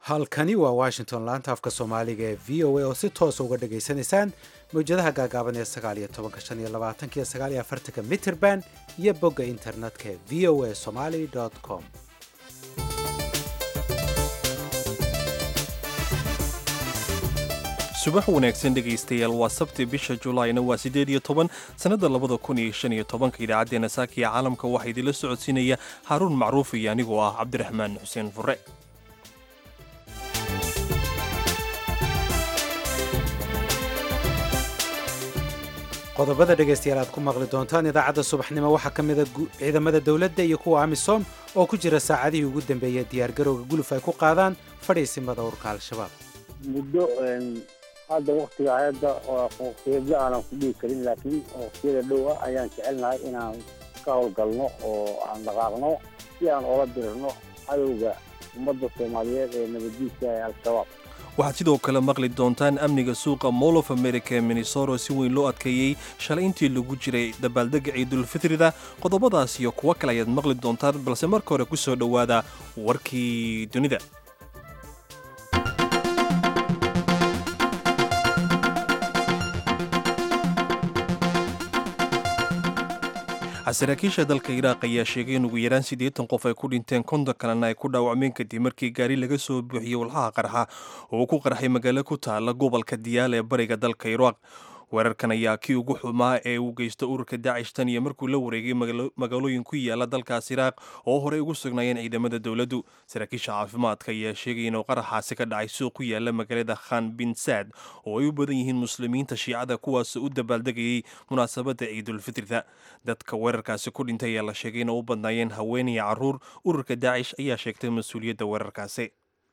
halkani waa washington laanta afka soomaaliga ee v o a oo si toosa uga dhagaysanaysaan mawjadaha gaagaaban ee sagaaliyo tobanka shan iyo labaatanka iyo sagaaliyo afartanka mitrband iyo bogga internetka ee v o a somaly com subax wanaagsan dhegaystayaal waa sabti bisha julaayna waa siddeed iyo toban sannadda labada kun iyo shan iyo tobanka idaacaddeenna saakiya caalamka waxaa idinla socodsiinaya haaruun macruuf iyo anigoo ah cabdiraxmaan xuseen fure qodobada dhegaystayaal aad ku maqli doontaan idaacadda subaxnimo waxaa ka mida ciidamada dowladda iyo kuwa amisom oo ku jira saacadihii ugu dambeeyey diyaargarowga guluf ay ku qaadaan fadhiisimada urka al-shabaab muddo hadda waktiga ayadda waqtiyada aanan ku dhihi karin laakiin waqtiyada dhow ah ayaan jecelnahay inaan ka howlgalno oo aan dhaqaaqno si aan ola dirno cadowga ummadda soomaaliyeed ee nabaddiidka ee al-shabaab waxaad sidoo kale maqli doontaan amniga suuqa mall of america ee minnesoro si weyn loo adkeeyey shalay intii lagu jiray dabaaldega ciidulfitrida qodobadaas iyo kuwo kale ayaad maqli doontaan balse marka hore ku soo dhowaada warkii dunida saraakiisha dalka iraaq ayaa sheegay in ugu yaraan siddeetan qof ay ku dhinteen konton kalena ay ku dhaawacmeen kadib markii gaari laga soo buuxiyey walxaha qarxa oo ku qarxay magaalo ku taala gobolka diyaal ee bariga dalka iraaq weerarkan ayaa kii ugu xumaa ee uu geysto ururka daacish tan iyo markuu la wareegay magaalooyin ku yaala dalkaas iraaq oo horey ugu sugnaayeen ciidamada dowladdu saraakiisha caafimaadka ayaa sheegay inuu qaraxaasi ka dhacay suuq ku yaala magaalada khan bin saad oo ay u badan yihiin muslimiinta shiicada kuwaas u dabaaldegayay munaasabadda ciidulfitrida dadka weerarkaasi ku dhintay ayaa la sheegay inay u badnaayeen haweenaya carruur ururka daacish ayaa sheegtay mas-uuliyadda weerarkaasi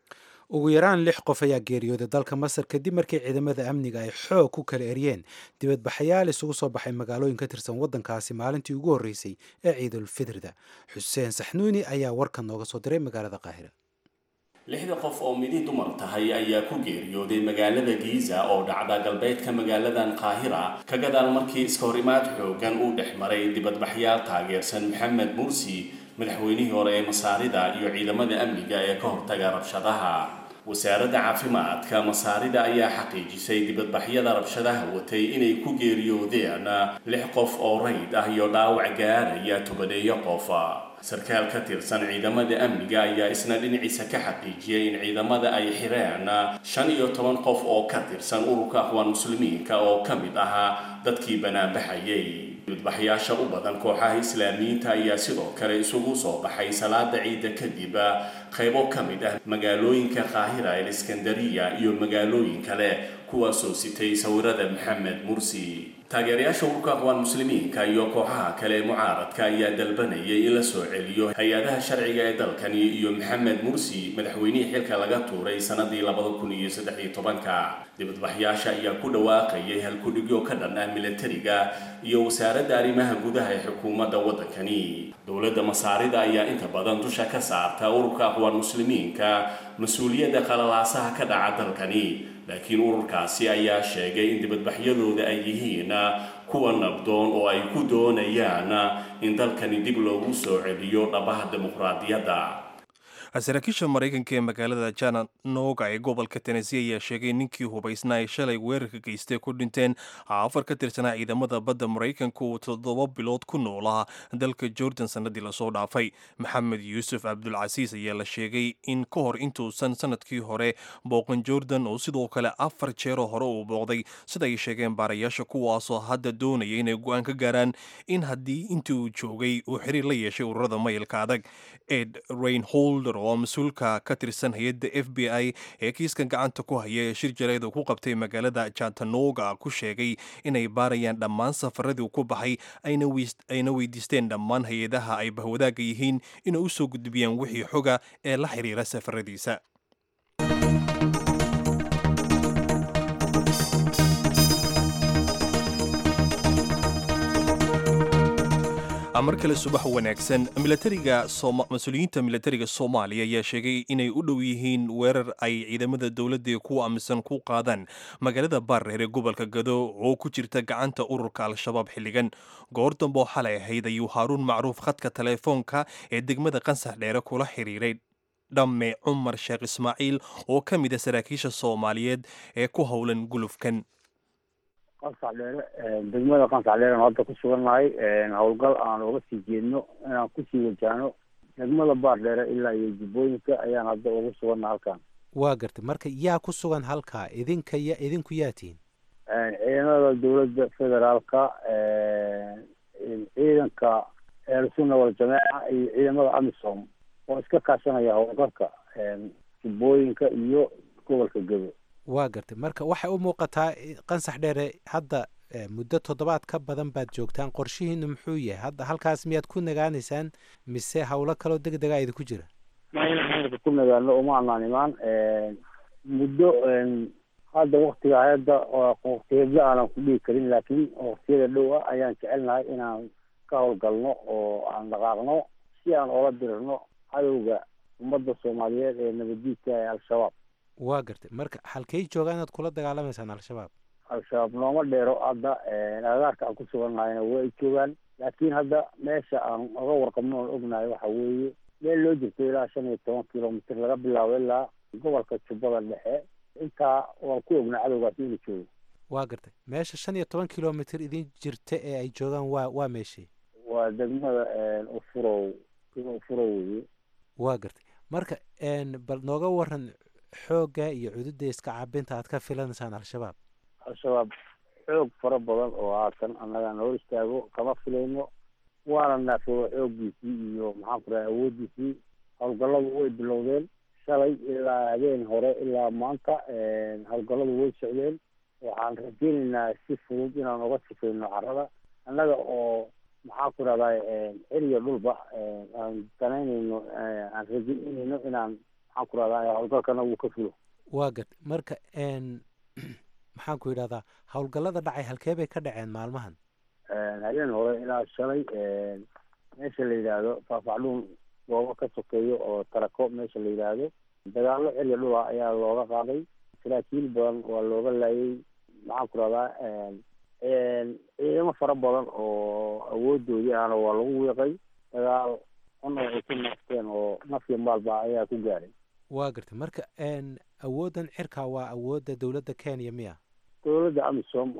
ugu yaraan lix qof ayaa geeriyooday dalka masar kadib markii ciidamada amniga ay xoog ku kala eryeen dibadbaxayaal isugu soo baxay magaalooyin ka tirsan waddankaasi maalintii ugu horreysay ee ciidulfitrida xuseen saxnuuni ayaa warkan nooga soo diray magaalada qaahira lixda qof oo midi dumar tahay ayaa ku geeriyooday magaalada giiza oo dhacda galbeedka magaaladan qaahira ka gadaal markii iskahorimaad xoogan uu dhex maray dibadbaxyaal taageersan maxamed mursi madaxweynihii hore ee masaarida iyo ciidamada amniga ee ka hortaga rabshadaha wasaaradda caafimaadka masaarida ayaa xaqiijisay dibadbaxyada rabshadaha watay inay ku geeriyoodeen lix qof oo rayd ah iyo dhaawac gaaraya tobaneeyo qof sarkaal ka tirsan ciidamada amniga ayaa isna dhinaciisa ka xaqiijiyay in ciidamada ay xireen shan iyo toban qof oo ka tirsan ururka aqwaan muslimiinka oo ka mid ahaa dadkii banaanbaxayay dibadbaxyaasha u badan kooxaha islaamiyiinta ayaa sidoo kale isugu soo baxay salaada ciidda kadib qaybo ka mid ah magaalooyinka qaahira el iskandariya iyo magaalooyin kale kuwaasoo sitay sawirada maxamed mursi taageerayaasha ururka aqwaan muslimiinka iyo kooxaha kale ee mucaaradka ayaa dalbanayay in la soo celiyo hay-adaha sharciga ee dalkani iyo maxamed mursi madaxweynihii xilka laga tuuray sanadii labada kun iyo saddex iyo tobanka dibadbaxyaasha ayaa ku dhawaaqayay halkudhigyo ka dhan ah milatariga iyo wasaaradda arrimaha gudaha ee xukuumadda waddankani dowladda masaarida ayaa inta badan dusha ka saarta ururka aqwaan muslimiinka mas-uuliyadda qalalaasaha ka dhaca dalkani laakiin ururkaasi ayaa sheegay in dibadbaxyadooda ay yihiin kuwa nabdoon oo ay ku doonayaan in dalkani dib loogu soo celiyo dhabaha dimuqraadiyadda saraakiisha maraykanka ee magaalada jananoga ee gobolka tenesi ayaa sheegay ninkii hubaysna ay shalay weerarka geystay ku dhinteen afar ka tirsanaa ciidamada badda maraykanka uu toddoba bilood ku noolaa dalka jordan sannadii lasoo dhaafay maxamed yuusuf cabdulcasiis ayaa la sheegay in ka hor intuusan sanadkii hore booqan jordan oo sidoo kale afar jeeroo hore uu booqday sida ay sheegeen baarayaasha kuwaasoo hadda doonaya inay go-aan ka gaaraan in haddii intii uu joogay uu xiriir la yeeshay ururada mayilka adag ed rainholder oo mas-uulka ka tirsan hay-adda f b i ee kiiskan gacanta ku haya ee shir jaleed uu ku qabtay magaalada jantanoga ku sheegay inay baarayaan dhammaan safaradii ku baxay ayna weydiisteen dhammaan hay-adaha ay bahwadaaga yihiin inay u soo gudbiyaan wixii xoga ee la xiriira safaradiisa mar kale subax wanaagsan milatariga mas-uuliyiinta milatariga soomaaliya ayaa sheegay inay u dhow yihiin weerar ay ciidamada dowladda kuwa amisan ku qaadaan magaalada baarreer ee gobolka gado oo ku jirta gacanta ururka al-shabaab xilligan goor damboo xalay ahayd ayuu haaruun macruuf khadka teleefoonka ee degmada qansax dheere kula xiriiray dhamme cumar sheekh ismaaciil oo ka mid a saraakiisha soomaaliyeed ee ku howlan gulufkan qansax dheere degmada qansax dheere aan hadda ku sugannahay howlgal aan uga sii jeedno inaan kusii wajahno degmada baar dheere ilaa iyo jubbooyinka ayaan hadda ugu suganna halkan waa gartay marka yaa ku sugan halkaa idinka ya idinku yaa tihiin ciidamada dowladda federaalka ciidanka ehelsunna waljamaaca iyo ciidamada amisom oo iska kaashanaya howlgalka jubbooyinka iyo gobolka gebo waa gartay marka waxay u muuqataa qansax dheere hadda muddo toddobaad ka badan baad joogtaan qorshihiinu muxuu yahay hadda halkaas miyaad ku nagaanaysaan mise howlo kaloo deg degaa idinku jira maynaka ku nagaano uma anaan imaan muddo hadda waktiga hadda waktiyada aanan ku dhigi karin laakiin waktiyada dhow ah ayaan jecelnahay inaan ka howlgalno oo aan dhaqaaqno si aan oola dirirno cadowga ummadda soomaaliyeed ee nabaddiidka ee al-shabaab waa gartay marka halkay joogaan inaad kula dagaalamaysaan al-shabaab al-shabaab nooma dheero hadda agaarka aan ku sugannahayna waa ay joogaan laakiin hadda meesha aan oga warqabno oon ognahay waxa weeye meel loo jirto ilaa shan iyo toban kilomitr laga bilaabo ilaa gobolka jubbada dhexe intaa waan ku ognaa cadowgaasi inuu joogo waa gartay meesha shan iyo toban kilomitr idin jirta ee ay joogaan waa waa meeshii waa degmada ufurow ufurow weye waa gartay marka bal nooga waran xoogga iyo cududda iska cabinta aad ka filanaysaan al-shabaab al-shabaab xoog fara badan oo haatan annaga noo istaago kama filayno waana naafooga xooggiisii iyo maxaan ku rahay awooddiisii howlgalladu way bilowdeen shalay ilaa habeen hore ilaa maanta howlgalladu way socdeen waxaan rajeynaynaa si fudud inaan uga sifayno carrada annaga oo maxaan ku rahday celiya dhulba aan danaynayno aan rajeynayno inaan maxaan ku rahday howlgalkana wuu ka fulo waa gartay marka maxaan ku yidhahdaa howlgallada dhacay halkee bay ka dhaceen maalmahan habeen hore ilaa shalay meesha la yidhaahdo faafacdhuun goobo ka sokeeyo oo tarako meesha la yidhaahdo dagaallo celiya dhula ayaa looga qaaday saraakiil badan waa looga laayay maxaan ku rahdaa ciidamo fara badan oo awoodoodii ahna waa lagu wiiqay dagaal ona ay ku naafteen oo nafya maalba ayaa ku gaaray waa gartay marka awooddan cirka waa awoodda dowladda kenya miya dowladda amisom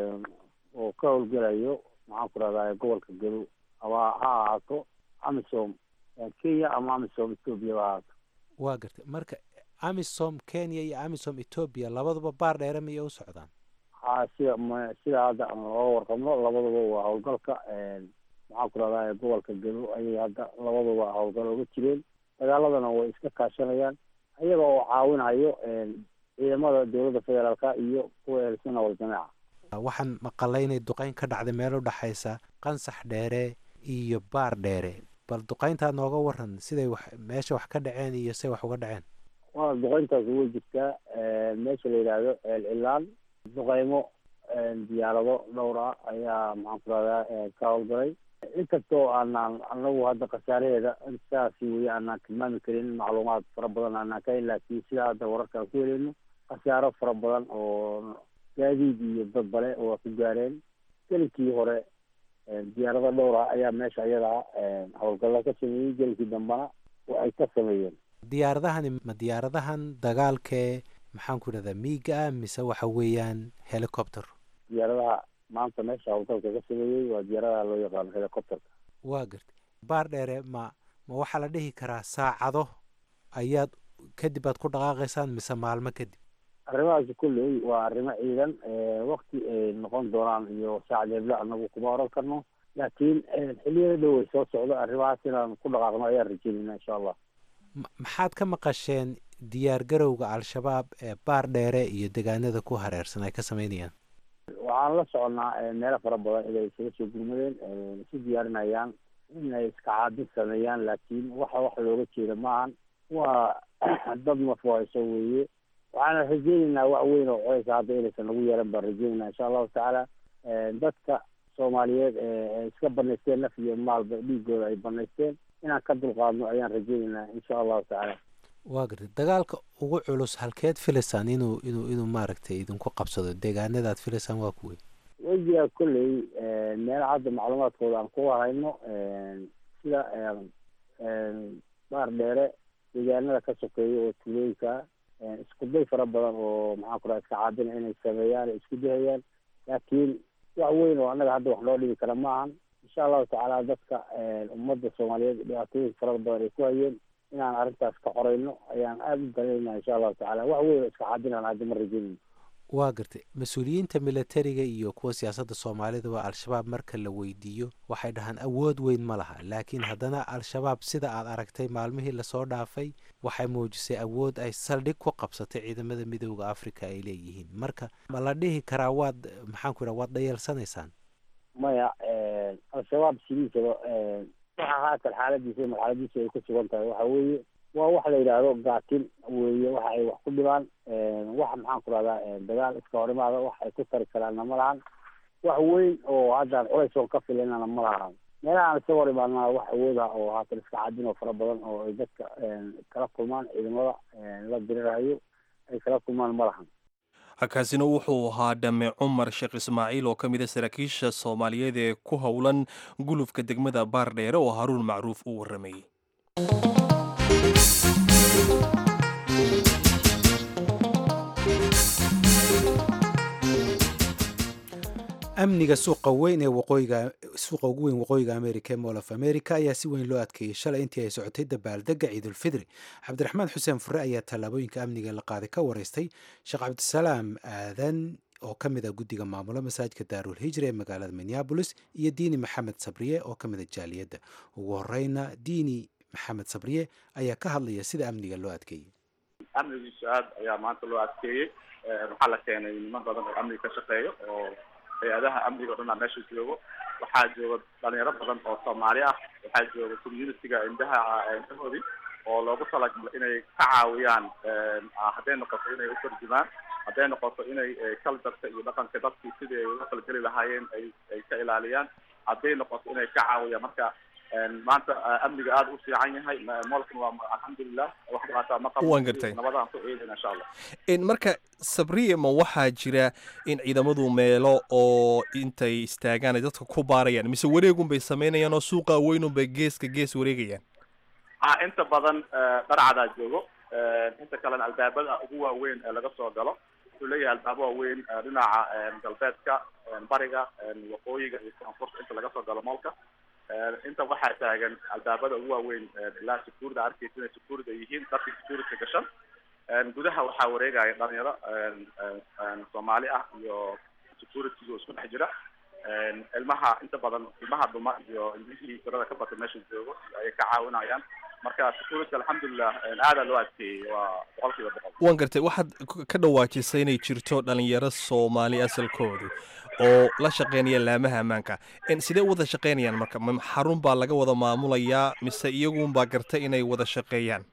oo ka howlgelayo maxaan ku rahdaa gobolka gado ama ha ahaato amisom kenya ama amisom ethoobia ha ahaato waa gartay marka amisom kenya iyo amisom ethoobia labaduba baar dheere miyay u socdaan ha sida m sida hadda aan looga warqabno labaduba waa howlgalka maxaan ku rahdaa gobolka gado ayay hadda labaduba howlgal oga jireen dagaaladana way iska kaashanayaan iyaga oo caawinayo ciidamada dowladda federaalka iyo kuwa ehelsunna waljamaaca waxaan maqalay inay duqeyn ka dhacday meel u dhexaysa qansax dheere iyo baar dheere bal duqeyntaa nooga waran siday wax meesha wax ka dhaceen iyo siday wax uga dhaceen waa duqeyntaasi way jirtaa meesha la yidhaahdo ceel cilaan duqeymo diyaarado dhowr ah ayaa maxaan ku rahdaa ka howlgalay inkastoo aanaan anagu hadda khasaaraheeda saasi weye aanaan tilmaami karin macluumaad fara badan aanaan ka helin laakiin sidaa hadda wararkaan ku heleyno khasaaro fara badan oo gaadiid iyo dad bale waa ku gaareen gelinkii hore diyaarado dhowr ah ayaa meesha iyadaa howlgalla ka sameeyey gelinkii dambena ay ka sameeyeen diyaaradahani ma diyaaradahan dagaalkee maxaan ku idhahdaa miiga ah mise waxa weeyaan helicopter diyaaradaha maanta meesha howlgalka ka sameeyey waa diyaaradaha loo yaqaano helicopterka waa gartay baar dheere ma ma waxaa la dhihi karaa saacado ayaad kadib aad ku dhaqaaqaysaan mise maalmo kadib arrimahaasi kulley waa arrimo ciidan wakti ay noqon doonaan iyo saacdeedla anagu kuma oran karno laakiin xiliyada dhow ay soo socdo arrimahaas inaan ku dhaqaaqno ayaan rajeynayna insha allah maxaad ka maqasheen diyaar garowga al-shabaab ee baar dheere iyo degaanada ku hareersan ay ka sameynayaan waxaan la soconnaa meelo fara badan inay isaga soo gurmadeen isu diyaarinayaan inay iska caabin sameeyaan laakiin waxa wax looga jeeda maahan waa dad mafwayso weeye waxaana rajeynaynaa wax weyn oo codeysa hadda inaysan nagu yeelan baan rajeynayna insha allahu tacaala dadka soomaaliyeed ee iska banaysteen naf iyo maalba dhiigooda ay banaysteen inaan ka dulqaadno ayaan rajeynaynaa insha allahu tacaala waa gartay dagaalka ugu culus halkeed filaysaan inuu inuu inuu maaragtay idinku qabsado deegaanadaad filaysaan waa kuwey wejiga kolley meela hadda macluumaadkooda aan ku hayno sida baar dheere deegaanada ka sokeeya oo tuulooyinka isku day fara badan oo maxaan ku raha iska caabina inay sameeyaan ay isku dayayaan laakiin wax weyn oo annaga hadda wax loo dhigi kara ma ahan insha allahu tacaala dadka ummadda soomaaliyeed dhibaatooyin fara badan ay ku hayeen inaan arrintaas ka qorayno ayaan aada u danayna insha allahu tacala wax weyn oo iska caabinaan hadda ma rajeynayno waa gartay mas-uuliyiinta militariga iyo kuwa siyaasadda soomaaliduba al-shabaab marka la weydiiyo waxay dhahaan awood weyn ma laha laakiin haddana al-shabaab sida aad aragtay maalmihii lasoo dhaafay waxay muujisay awood ay saldhig ku qabsatay ciidamada midooda africa ay leeyihiin marka ma la dhihi karaa waad maxaan ku idhaha waad dhayeelsanaysaan maya al-shabaab sidiisaba waxa haatan xaaladiisa iyo marxaladiisa ay ku sugan tahay waxa weeye waa wax la yidhaahdo gaatin weeye waxa ay wax ku dhibaan wax maxaan ku rahdaa dagaal iska horimaada wax ay ku tari karaanna ma lahan wax weyn oo haddaan culays oo ka filanana ma lahan meelahaan iska hor imaadnaa wax awooda oo haatan iska cadin oo fara badan oo ay dadka kala kulmaan ciidamada la dirirahayo ay kala kulmaan ma lahan kaasina wuxuu ahaa dhame cumar sheekh ismaaciil oo ka mid a saraakiisha soomaaliyeed ee ku howlan gulufka degmada baardheere oo haruun macruuf uu warramayey amniga suuqa weyn ee waqooyiga suuqa ugu weyn waqooyiga america ee mool of america ayaa si weyn loo adkeeyey shalay intii ay socotay dabaaldega ciidulfidri cabdiraxmaan xuseen fure ayaa tallaabooyinka amniga la qaaday ka wareystay sheekh cabdisalaam aadan oo ka mid a guddiga maamula masaajidka daarul hijra ee magaalada minneabolis iyo diini maxamed sabriye oo ka mid a jaaliyadda ugu horeyna diini maxamed sabriye ayaa ka hadlaya sida amniga loo adkeeyey amnigiisu aad ayaa maanta loo adkeeyey waxaa la keenay niman badan oo amniga ka shaqeeyo oo hay-adaha amniga o dhan aa meesha joogo waxaa jooga dhalinyaro badan oo soomaali ah waxaa jooga communitiga indhaha indhahoodii oo loogu talagalo inay ka caawiyaan hadday noqoto inay utarjumaan hadday noqoto inay culturka iyo dhaqanka dadkii sidii ay uga falgeli lahaayeen ay ay ka ilaaliyaan hadday noqoto inay ka caawiyaan marka maanta amniga aada u fiican yahay moolkan waa alxamdulilah wax dhibaataa ma qabo Waan gartay. nabadaan ku eedina insha allah marka sabriye ma waxaa jira in ciidamadu meelo oo intay istaagaan ay dadka ku baarayaan mise wareegun bay samaynayaan oo suuqa weynun bay geeska gees wareegayaan ah inta badan dharcadaa joogo inta kalena albaabada ugu waaweyn ee laga soo galo wuxuu leeyahay albaabo waaweyn dhinaca galbeedka bariga waqooyiga iyo koonfurta inta laga soo galo moolka inta waxaa taagan albaabada ugu waaweyn ilaa security arkeysa inay security ay yihiin dadkii security gashan gudaha waxaa wareegaya dhalinyaro soomaali ah iyo security oo isku dhex jira ilmaha inta badan ilmaha dhuma iyo ilmihii tirada ka batay meesha joogo ayay ka caawinayaan marka security alxamdulilah aadaa loo adkeeyey waa boqol kiiba boqol waan gartay waxaad k- ka dhawaajisay inay jirto dhalinyaro soomaali asalkoodu oo la shaqeynaya laamaha ammaanka En sidee u wada shaqeynayaan marka ma xarun baa laga wada maamulayaa mise iyagunbaa garta inay wada shaqeeyaan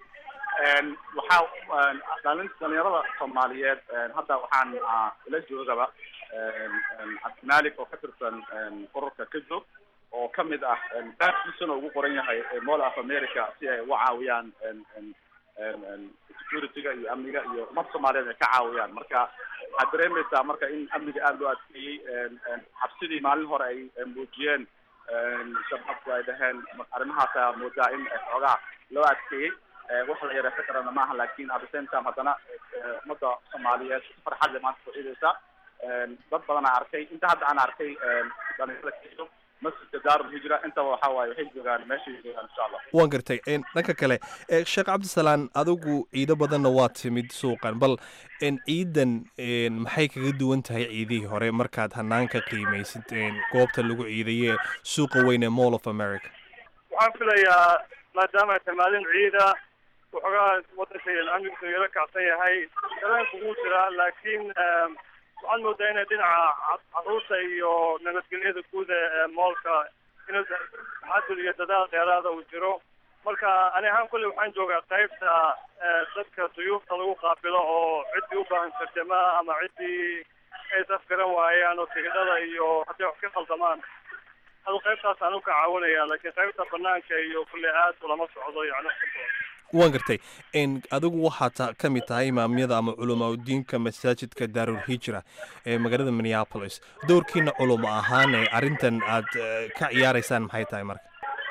waxaa dhalin dhalinyarada soomaaliyeed hadda waxaan ah, ila joogaba cabdimalik oo ka tirsan ururka kajoog oo ka mid ah baabkiisana ugu qoran yahay mall of america si ay uga caawiyaan securityga iyo amniga iyo ummad soomaaliyeed ay ka caawiyaan marka waxaad dareemaysaa marka in amniga aada loo adkeeyey xabsidii maalin hore ay muujiyeen shabaabku ay dhaheen arrimahaasa moodaa in xoogaa loo adkeeyey wax la yareysan karana maaha laakin at the same time haddana ummadda soomaaliyeed si farxad leh maanta soo dad badan aan arkay inta hadda aan arkay dhalinyarada kaiyo masjidka daarul hijra intaba waxa waaye waxay joogaan meeshay joogaan insha allah waan gartay En dhanka kale eh, sheekh cabdisalaan adigu ciido badanna waa timid suuqan bal en ciidan en maxay kaga duwan tahay ciidihii hore markaad hanaanka qiimaysid en goobta lagu ciidaye suuqa weyn ee mall of america waxaan filayaa maadaama ay tahay maalin ciida waxoogaa wadanka amnigiisu yaro kacsan yahay dareenku wuu jiraa laakiin waxaad moodaa inay dhinaca ca- carruurta iyo nabadgelyada guud ee moolka inuu taxadur iyo dadaal dheeraada uu jiro marka ani ahaan kulli waxaan joogaa qaybta eh, dadka duyuufta lagu qaabilo oo ciddii u baahan tarjama ama ciddii ay safgaran waayaan oo tigidhada iyo hadday wax ka qaldamaan adu qaybtaasaan u ka caawinaya laakiin qaybta banaanka iyo kulle aad ulama socdo yani wax ka badan waan gartay En adigu waxaad ta- ka mid tahay imaamyada ama culamaaudiinka masaajidka daarul hijra ee magaalada minneapolis doorkiina culamo ahaan ee arrintan aad eh, ka ciyaaraysaan maxay tahay marka sidan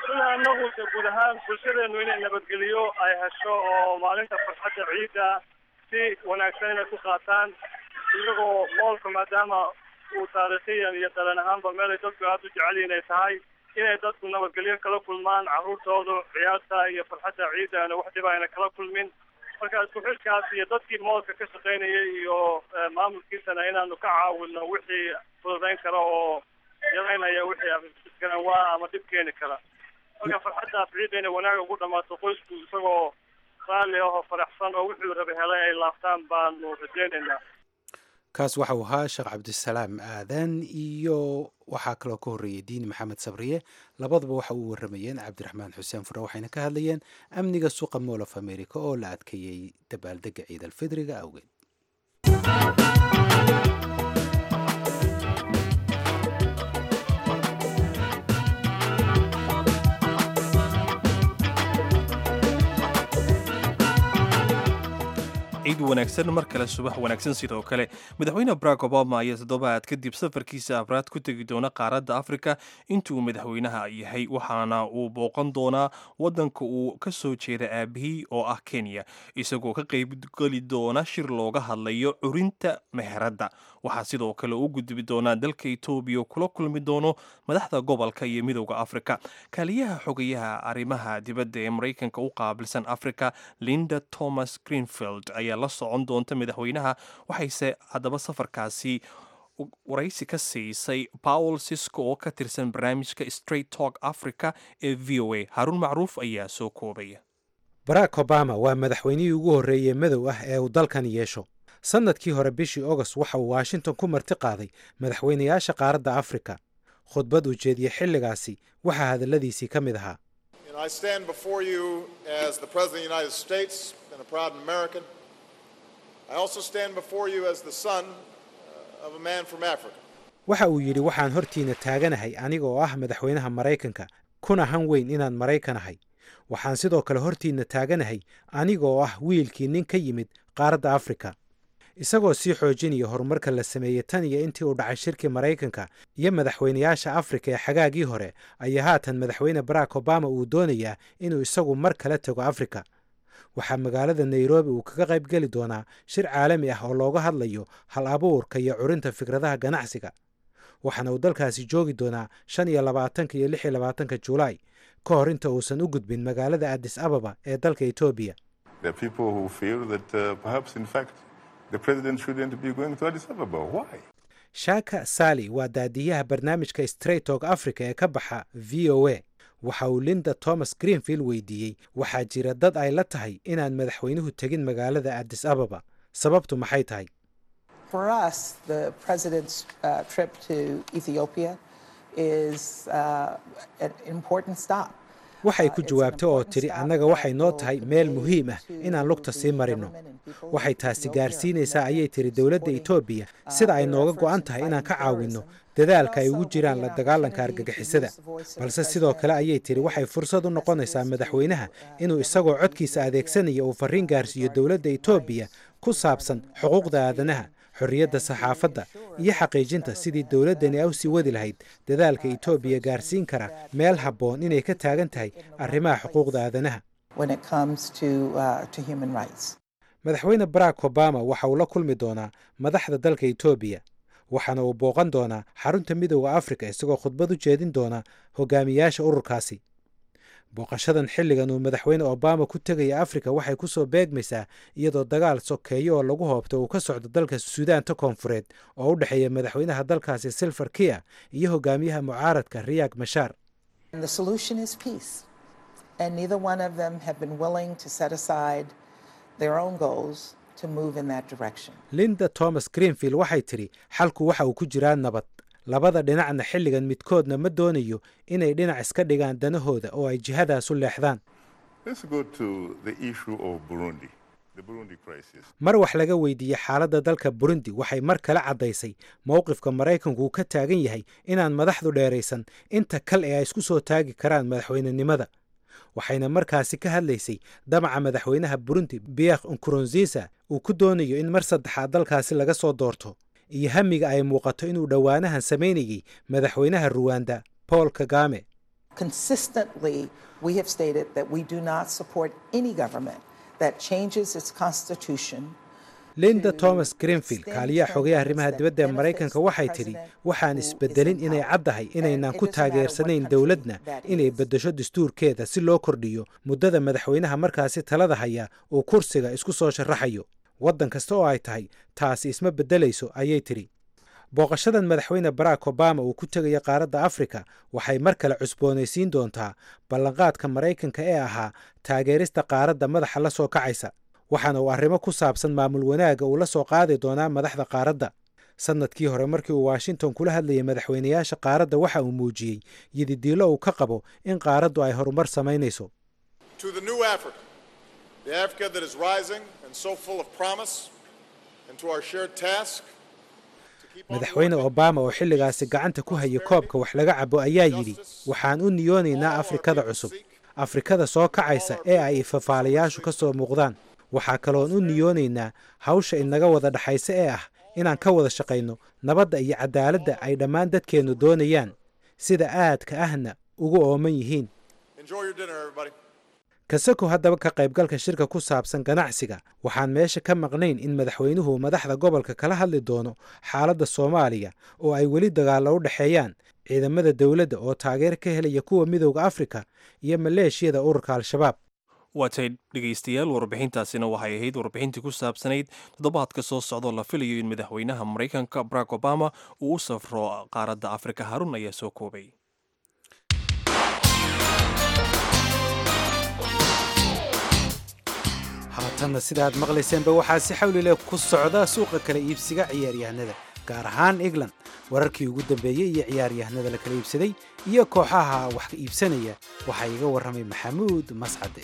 annagu de guud ahaan bulshadeenu inay nabadgeliyo ay hesho oo maalinta farxadda ciidda si wanaagsan inay ku qaataan iyagoo moolka maadaama uu taariikhiyan iyo dalan ahaanba meelay dadku aada u jecel yihin ay tahay inay dadku nabadgelyo kala kulmaan carruurtoodu ciyaarta iyo farxadda ciidda ana wax dhiba ayna kala kulmin marka isku xilkaas iyo dadkii moolka ka shaqaynayay iyo maamulkiisana inaanu ka caawino wixii fududayn kara oo yaraynaya wixii isgaranwaa ama dhib keeni kara marka farxaddaas ciidda inay wanaag ugu dhamaato qoysku isagoo raalli ah oo faraxsan oo wuxuu raba helay ay laabtaan baanu rajaynaynaa kaas waxau ahaa sheekh cabdisalaam aadan iyo waxaa kaloo ka horreeyey diini maxamed sabriye labaduba waxa uu warramayeen cabdiraxmaan xuseen fure waxayna ka hadlayeen amniga suuqa mool of america oo la adkeeyey dabaaldega ciid alfidriga awgeed ciid wanaagsan mar kale subax wanaagsan sidoo kale madaxweyne barack obama ayaa toddobaad kadib safarkiisa afraad ku tegi doona qaaradda afrika intuu madaxweynaha yahay waxaana uu booqan doonaa waddanka uu ka soo jeeda aabihii oo ah kenya isagoo ka qaybgeli doona shir looga hadlayo curinta meheradda waxaa sidoo kale u gudbi doonaa dalka etoobiya kula kulmi doono madaxda gobolka iyo midowda afrika kaaliyaha xogayaha arrimaha dibadda ee maraykanka u qaabilsan afrika linda thomas greenfield ayaa la socon doonta madaxweynaha waxayse haddaba safarkaasi waraysi ka siisay paul sisco oo ka tirsan barnaamijka straight talk africa ee v o a haruun macruuf ayaa soo koobaya barack obama waa madaxweynihii ugu horreeyey madow ah ee uu dalkan yeesho sannadkii hore bishii agost waxa uu washington ku marti qaaday madaxweynayaasha qaaradda afrika khudbad uu jeediyey xilligaasi waxaa hadalladiisii ka mid ahaa waxa uu yidhi waxaan hortiina taaganahay aniga oo ah madaxweynaha maraykanka kuna han weyn inaan maraykan ahay waxaan sidoo kale hortiinna taaganahay aniga oo ah wiilkii nin ka yimid qaaradda afrika isagoo sii xoojinaya horumarka la sameeyey tan iyo intii uu dhacay shirkii maraykanka iyo madaxweynayaasha afrika ee xagaagii hore ayaa haatan madaxweyne barack obama uu doonayaa inuu isagu mar kala tago afrika waxaa magaalada nairobi uu kaga qayb geli doonaa shir caalami ah oo looga hadlayo hal abuurka iyo curinta fikradaha ganacsiga waxaana uu dalkaasi joogi doonaa shan iyo labaatanka iyo lix iyo labaatanka julaay ka hor inta uusan u gudbin magaalada addis ababa ee dalka etoobiya shaka sali waa daadiyaha barnaamijka straightok africa ee ka baxa v o a waxa uu linda thomas greenfield weydiiyey waxaa jira dad ay la tahay inaan madaxweynuhu tegin magaalada addis ababa sababtu maxay tahay waxay ku jawaabtay oo tidhi annaga waxay noo tahay meel muhiim ah inaan lugta sii marino waxay taasi gaarsiinaysaa ayay tidhi dowladda etoobiya sida ay nooga go'an tahay inaan ka caawinno dadaalka ay ugu jiraan la dagaalanka argagixisada balse sidoo kale ayay tidhi waxay fursad u noqonaysaa madaxweynaha inuu isagoo codkiisa adeegsanaya uu farriin gaarsiiyo dowladda etoobiya ku saabsan xuquuqda aadanaha xorriyadda saxaafadda iyo xaqiijinta sidii dowladdani a u sii wadi lahayd dadaalka etoobiya gaarsiin kara meel habboon inay ka taagan tahay arrimaha xuquuqda aadanaha madaxweyne barack obama waxa uu la kulmi doonaa madaxda dalka etoobiya waxaana uu booqan doonaa xarunta midooda afrika isagoo khudbad u jeedin doona hogaamiyaasha ururkaasi booqashadan xilligan uu madaxweyne obama ku tegaya afrika waxay ku soo beegmaysaa iyadoo dagaal sokeeyo oo lagu hoobto uu ka socdo dalka suudaanta koonfureed oo u dhexeeya madaxweynaha dalkaasi silver kia iyo hogaamiyaha mucaaradka riyak mashaar linda thomas greenfield waxay tidhi xalku waxa uu ku jiraa nabad labada dhinacna xilligan midkoodna ma doonayo inay dhinac iska dhigaan danahooda oo ay jihadaas u leexdaan mar wax laga weydiiyey xaaladda dalka burundi waxay mar kale caddaysay mowqifka maraykanku uu ka taagan yahay inaan madaxdu dheeraysan inta kal ee ay isku soo taagi karaan madaxweynenimada waxayna markaasi ka hadlaysay damaca madaxweynaha burundi biekh nkurunziisa uu ku doonayo in mar saddexaad dalkaasi laga soo doorto iyo hamiga ay muuqato inuu dhowaanahan samaynayey madaxweynaha ruwanda paul kagame Consistently, we have stated that we do not support any government that changes its constitution linda thomas greenfield kaaliyaha xogayaha arrimaha dibadda ee maraykanka waxay tidhi waxaan isbedelin inay caddahay inaynan ku taageersanayn dowladna inay beddesho dastuurkeeda si loo kordhiyo muddada madaxweynaha markaasi talada haya uu kursiga isku soo sharaxayo waddan kasta oo ay tahay taasi isma beddelayso ayay tidhi booqashadan madaxweyne barack obama uu ku tegayo qaaradda afrika waxay mar kale cusboonaysiin doontaa ballanqaadka maraykanka ee ahaa taageerista qaaradda madaxa la soo kacaysa waxaana uu arrimo ku saabsan maamul wanaagga uu la soo qaadi doonaa madaxda qaaradda sannadkii hore markii uu washington kula hadlayay madaxweynayaasha qaaradda waxa uu muujiyey yididiilo uu ka qabo in qaaraddu ay horumar samaynayso madaxweyne obama oo xilligaasi gacanta ku haya koobka wax laga cabo ayaa yidhi waxaan u niyoonaynaa afrikada cusub afrikada soo kacaysa ee ay ifafaalayaashu ka soo muuqdaan waxaa kaloon u niyoonaynaa hawsha inaga wada dhaxaysa ee ah inaan ka wada shaqayno nabadda iyo cadaaladda ay dhammaan dadkeennu doonayaan sida aadka ahna ugu ooman yihiin kasako haddaba ka qaybgalka shirka ku saabsan ganacsiga waxaan meesha ka maqnayn in madaxweynuhu madaxda gobolka kala hadli doono xaaladda soomaaliya oo ay weli dagaallo u dhexeeyaan ciidamada dowladda oo taageer ka helaya kuwa midowda afrika iyo maleeshiyada ururka al-shabaab waatay dhegaystayaal warbixintaasina waxay ahayd warbixintii ku saabsanayd toddobaadka soo socdoo la filayo in madaxweynaha maraykanka barack obama uu u safro qaaradda afrika harun ayaa soo koobay haatanna sida aad maqlayseenba waxaa si xawlileh ku socda suuqa kala iibsiga ciyaaryahanada gaar ahaan england wararkii ugu dambeeyey iyo ciyaaryahanada la kala iibsaday iyo kooxaha wax iibsanaya waxaa iga warramay maxamuud mascade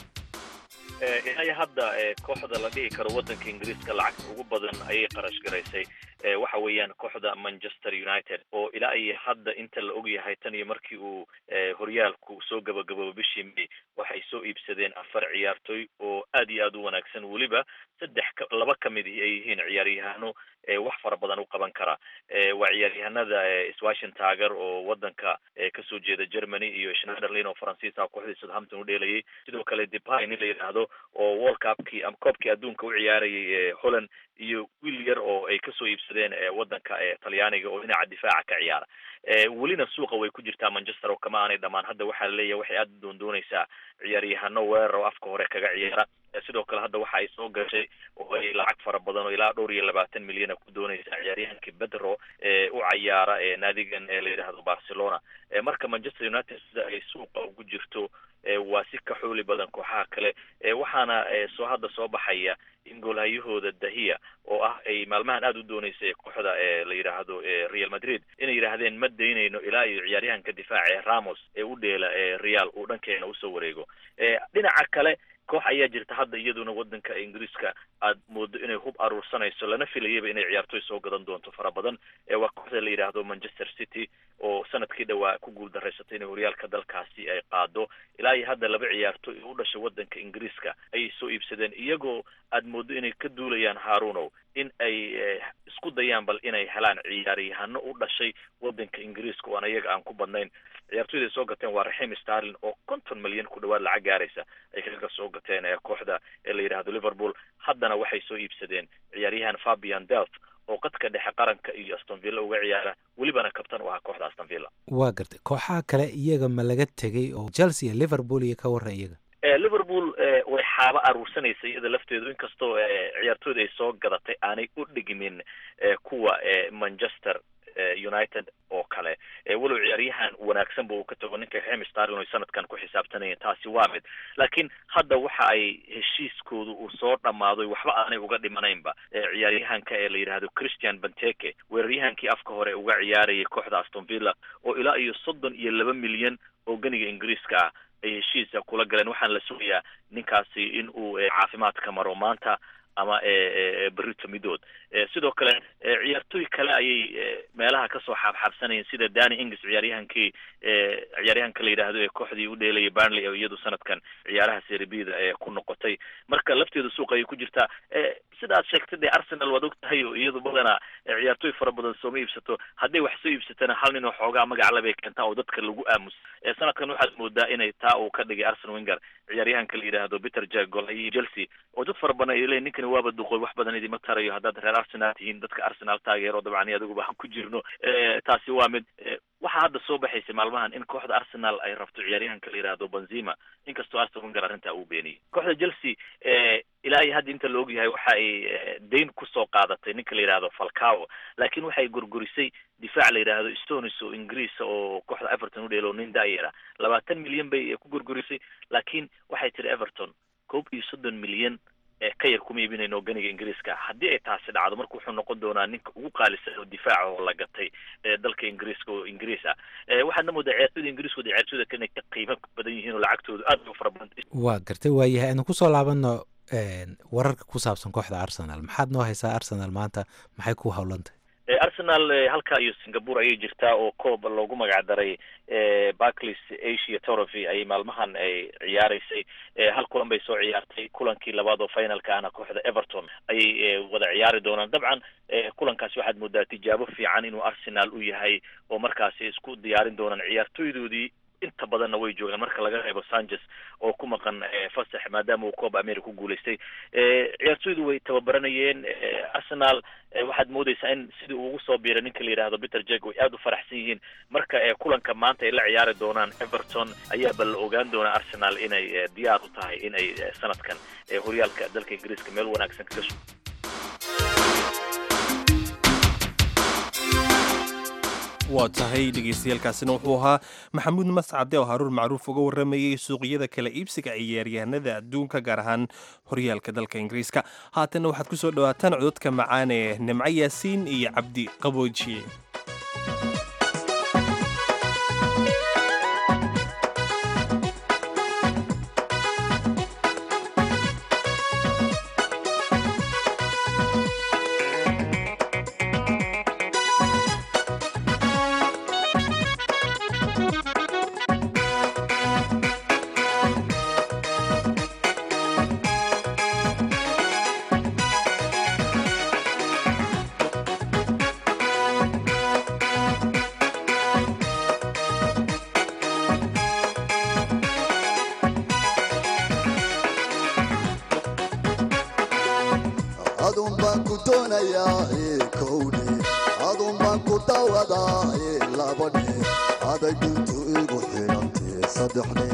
ilaa hadda kooxda la dhihi karo waddanka ingiriiska lacagta ugu badan ayay qarash garaysay waxa weeyaan kooxda manchester united oo ilaa iyo hadda inta la ogyahay tan iyo markii uu horyaalku soo gabagaboobo bishii may waxay soo iibsadeen afar ciyaartoy oo aad iyo aad u wanaagsan weliba saddex laba ka mid ay yihiin ciyaaryahano wax fara badan u qaban kara waa ciyaaryahanada swashin taager oo wadanka kasoo jeeda germany iyo schneiderlin oo faransiisa kooxdii southampton u dheelayay sidoo kale depay nin la yidhaahdo oo world cupkii ama koobkii adduunka u ciyaarayay holland iyo wiil yar oo ay kasoo iibsadeen wadanka talyaaniga oo dhinaca difaaca ka ciyaara welina suuqa way ku jirtaa manchester oo kama aanay dhamaan hadda waxaa laleeyahay waxay aada doondoonaysaa ciyaaryahano weerar oo afka hore kaga ciyaara sidoo kale hadda waxa ay soo gashay oo ay lacag fara badan oo ilaa dhowr iyo labaatan milyana ku doonaysaa ciyaaryahankii bedro ee u cayaara naadigan la yidhaahdo barcelona marka manchester united sida ay suuqa ugu jirto waa si ka xooli badan kooxaha kale waxaana soo hadda soo baxaya in goolhayahooda dahiya oo ah ay maalmahan aada u dooneysay kooxda la yidhaahdo real madrid inay yidhaahdeen ma daynayno ilaa iyo ciyaaryahanka difaaca ee ramos ee u dheela real uu dhankeena usoo wareego dhinaca kale koox ayaa jirta hadda iyaduna wadanka ingiriiska aad moodo inay hub aruursanayso lana filayaba inay ciyaartoy soo gadan doonto fara badan waa kooxda la yidhaahdo manchester city oo sanadkii dhawaa ku guul daraysatay inay horyaalka dalkaasi ay qaado ilaa iyo hadda laba ciyaartoy oo u dhashay wadanka ingiriiska ayay soo iibsadeen iyagoo aad moodo inay ka duulayaan harunow in ay isku dayaan bal inay helaan ciyaaryahano u dhashay wadanka ingiriiska oo aan iyaga aan ku badnayn ciyaartoyda ay soo gateen waa raxim starlin oo konton milyan ku dhawaad lacag gaaraysa ay kaga soo gateen kooxda ee la yidhahdo liverpool haddana waxay soo iibsadeen ciyaaryahan fabian delf oo qadka dhexe qaranka iyo aston villa uga ciyaara welibana kabtan u ahaa kooxda aston villa waa gartay kooxaha kale iyaga ma laga tegay oo chelsea iyo liverpool iyo ka warran iyaga liverpool way xaabo aruursanaysa iyada lafteedu inkastoo ciyaartooyda ay soo gadatay aanay u dhigmin kuwa manchester united oo kale walow ciyaaryahan wanaagsanba uu ka tago ninka raxim starlin oy sanadkan ku xisaabtanayeen taasi waa mid laakiin hadda waxa ay heshiiskoodu uu soo dhammaadoy waxba aanay uga dhimanaynba ciyaaryahanka ee la yidhaahdo christian banteke weeraryahankii afka hore uga ciyaarayay kooxda aston villa oo ilaa iyo soddon iyo laba milyan oo ganiga ingiriiska ah ay heshiisa kula galeen waxaana la sugayaa ninkaasi in uu caafimaadka maro maanta ama berito midood sidoo kale ciyaartooy kale ayay meelaha kasoo xaabxaabsanayeen sida dani ingis ciyaaryahankii ciyaaryahanka la yidhaahdo ee kooxdii u dheelayay barnley oo iyadu sanadkan ciyaaraha seribida ee ku noqotay marka lafteeda suuqa ayay ku jirtaa sida aad sheegtay dee arsenal waad og tahay oo iyadu badanaa ciyaartooy fara badan sooma iibsato hadday wax soo iibsatana hal nin oo xoogaa magac bay keentaa oo dadka lagu aamus sanadkan waxaad moodaa inay taa uu ka dhigay arsen winger ciyaaryahanka la yidhaahdo peter jack golhayihi chelsea oo dad fara badan ay leeyihin ninkani waaba duqoy wax badan idima tarayo haddaad reer arsenal tihiin dadka arsenal taageero dabcan iyo adiguba aan ku jirno taasi waa mid waxaa hadda soo baxaysay maalmahan in kooxda arsenal ay rabto ciyaaryahanka la yidhaahdo benzima inkastoo arsen winger arrintaa uu beeniyey kooxda chelsea ilaa iyo hadda inta la ogyahay waxa ay dayn kusoo qaadatay ninka la yidhaahdo falcao laakiin waxay gurgurisay difaac la yidhaahdo stonis oo ingiriisa oo kooxda everton u dheelo nin daayera labaatan milyan bay ku gurgurisay laakiin waxay tiri everton koob iyo soddon milyan ka yar kuma iibinayno ganiga ingiriiska haddii ay taasi dhacdo marka wuxuu noqon doonaa ninka ugu qaalisan oo difaaca oo la gatay dalka ingiriiska oo ingiriis ah waxaadna moodaa ciyaartooyda ingiriiskooda ciyaartooyda kale inay ka qiimo badan yihiin oo lacagtooda aad u fara badan waa gartay waayahay aanu kusoo laabano wararka ku saabsan kooxda arsenal maxaad noo haysaa arsenal maanta maxay ku howlantay arsenal halka iyo singapore ayay jirtaa oo koob loogu magac daray barclays asia trophy ayay maalmahan ay ciyaareysay hal kulan bay soo ciyaartay kulankii labaad oo finalka ahna kooxda everton ayay wada ciyaari doonaan dabcan kulankaasi waxaad moodaa tijaabo fiican inuu arsenal u yahay oo markaasi isku diyaarin doonaan ciyaartooydoodii inta badanna way joogaan marka laga reebo sanchez oo ku maqan fasax maadaama uu cooba america ku guulaystay ciyaartooydu way tababaranayeen arsenal waxaad moodeysaa in sidii uu ugu soo biiray ninka la yidhaahdo peter jack way aada u faraxsan yihiin marka kulanka maanta ay la ciyaari doonaan everton ayaaba la ogaan doonaa arsenal inay diyaar u tahay in ay sanadkan horyaalka dalka ingiriiska meel wanaagsan kaga su waa tahay dhegeystayaaalkaasina wuxuu ahaa maxamuud mascade oo haruur macruuf uga waramayey suuqyada kala iibsiga ciyaaryahanada adduunka gaar ahaan horyaalka dalka ingiriiska haatanna waxaad ku soo dhawaataan cododka macaan ee nimco yaasiin iyo cabdi qaboojiye adun baan ku doonayaa kowdhe adun baan ku dawadaa labadhe aday duntu igu xidhantee saddexdhe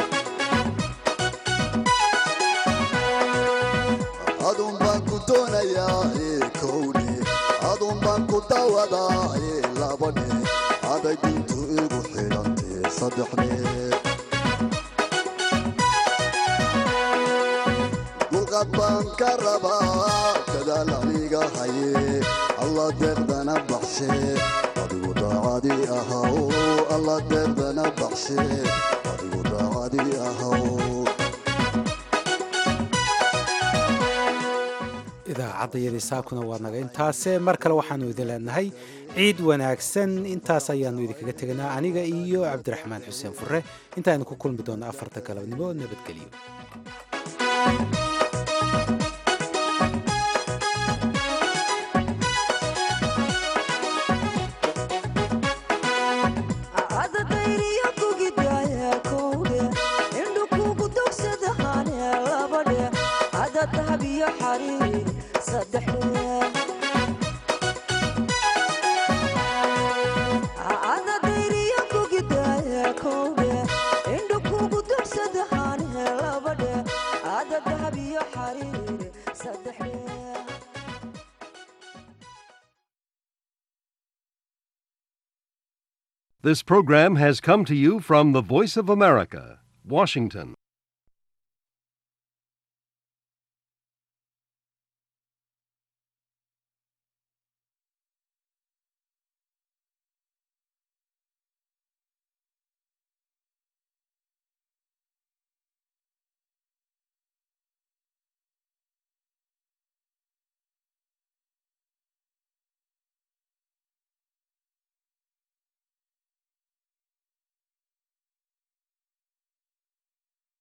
adun baan ku doonayaa kowdhe adun baan ku dawadaa labadhe aday duntu igu xidhantee saddexdhe dulqad baan ka rabaa dadaal aniga haye alla deeqdana baxshe adigu daacadi ahaw alla deeqdana baxshe adigu daacadi ahaw idaacadayadii saakuna waa naga intaase mar kale waxaanu idin leenahay ciid wanaagsan intaas ayaanu idinkaga teganaa aniga iyo cabdiraxmaan xuseen fure intaaynu ku kulmi doonno afarta galabnimo nabadgelyo This program has come to you from the Voice of America, Washington.